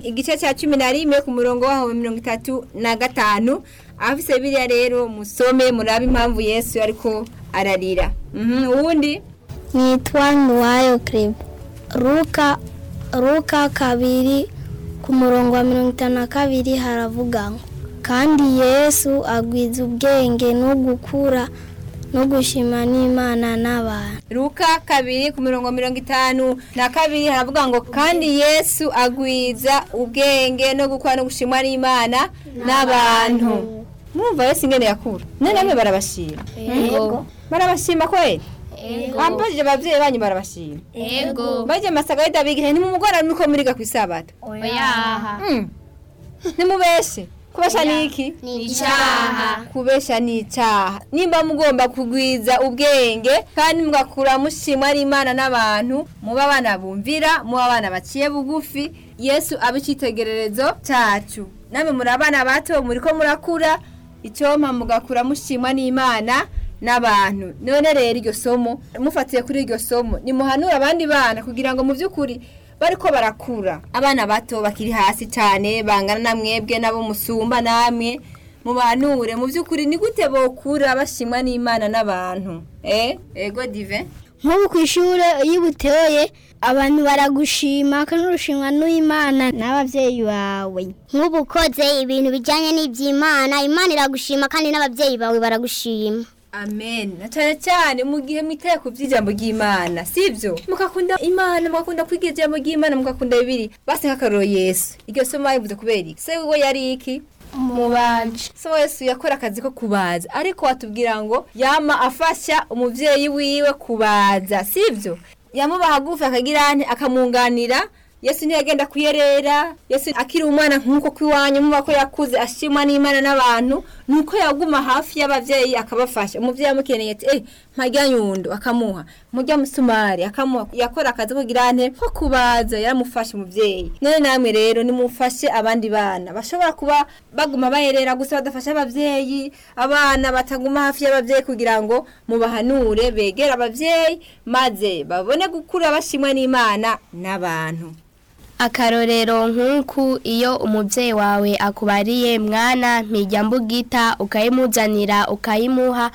igice cya cumi na rimwe ku murongo waho wa mirongo itatu na gatanu abafise biriya rero musome murabe impamvu yesu ariko ararira Mhm, uwundi nitwa nduwayo kerebe ruka ruka kabiri ku murongo wa mirongo itanu na kabiri haravuga ngo kandi yesu agwiza ubwenge no gukura no gushima n'imana n'abantu Luka kabiri ku mirongo mirongo itanu na kabiri haravuga ngo kandi Yesu agwiza ubwenge no gukora no gushimwa n'Imana n'abantu. Mwumva Yesu ingene yakura. None namwe barabashima. Yego. Barabashima kweli? Ego. Ambajije abavyeyi banyu barabashima. Ego. Baje masaga y'Dabigihe ntimumugora nuko muriga kwisabato. Oyaha. Mm. Nimubeshe. Kubesha niki? Ni icaha. kubesha ni icyaha nimba mugomba kugwiza ubwenge kandi mugakura mushimwa n'imana n'abantu muba abana bumvira muba abana baciye bugufi yesu abe icyitegererezo cyacu namwe muri abana bato muri ko murakura icyompa mugakura mushimwa n'imana n'abantu none rero iryo somo mufatiye kuri iryo somo nimuhanure abandi bana kugira ngo mu by'ukuri bariko barakura abana bato bakiri hasi cyane bangana na mwebwe nabo musumba namwe mubanure mu by'ukuri ni gute bokura bashimwa n'imana n'abantu eh ego dive nk'ubu ku ishuri iyo ubuteye abantu baragushima kandi urushimwa n'imana n'ababyeyi bawe nk'ubu ukoze ibintu bijyanye n'iby'imana imana iragushima kandi n'ababyeyi bawe baragushima amen na cyane cyane mu gihe mwitaye ku by'ijambo ry'imana sibyo mugakunda imana mugakunda kwiga ijambo ry'imana mugakunda bibiri basi nk'akaroro yesu iryo somo bayivuze kubera iki se we yari iki umubaji so yesu yakora akazi ko kubaza ariko watubwira ngo yama afasha umuvyeyi wiwe kubaza sivyo yamuba hagufi akagira nte akamunganira yesu ntiyagenda kuyerera yesu akiri umwana nk'uko kw'iwanyu muba ko yakuze ashimwa n'imana n'abantu nuko yaguma hafi y'abavyeyi akabafasha umuvyeyi amukeneye ati eh mpajya nyundo akamuha mujya musumari akamuha yakora akazi ko kugira nte ko kubaza yaramufashe umuvyeyi none namwe rero nimufashe abandi bana bashobora kuba baguma bayerera gusa badafasha abavyeyi abana bataguma hafi y'abavyeyi kugira ngo mubahanure begere abavyeyi maze babone gukura bashimwa n'imana n'abantu akarorero nk'uku iyo umubyeyi wawe akubariye mwana mpijya mbugita ukayimuzanira ukayimuha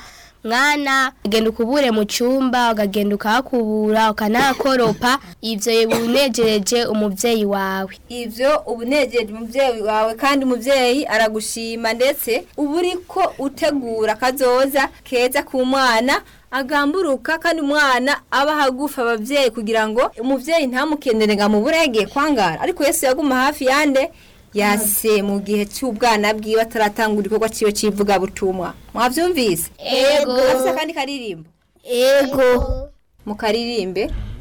mwana ugenda ukubure mu cyumba ukagenda ukahakubura ukanahakoropa ibyo binejereje umubyeyi wawe ivyo ubunejeje umuvyeyi wawe kandi umuvyeyi aragushima ndetse uba uriko utegura kazoza keza ku mwana agamburuka kandi umwana aba hagufi abavyeyi kugira ngo umuvyeyi ntamukenere ngo amubure yagiye kwangara ariko yesu yaguma hafi yande yase mu gihe cy'ubwana bwiwe ataratangura igikorwa ciwe c'ivugabutumwa mwavyumvise Ego. afise akandi karirimbo ego mukaririmbe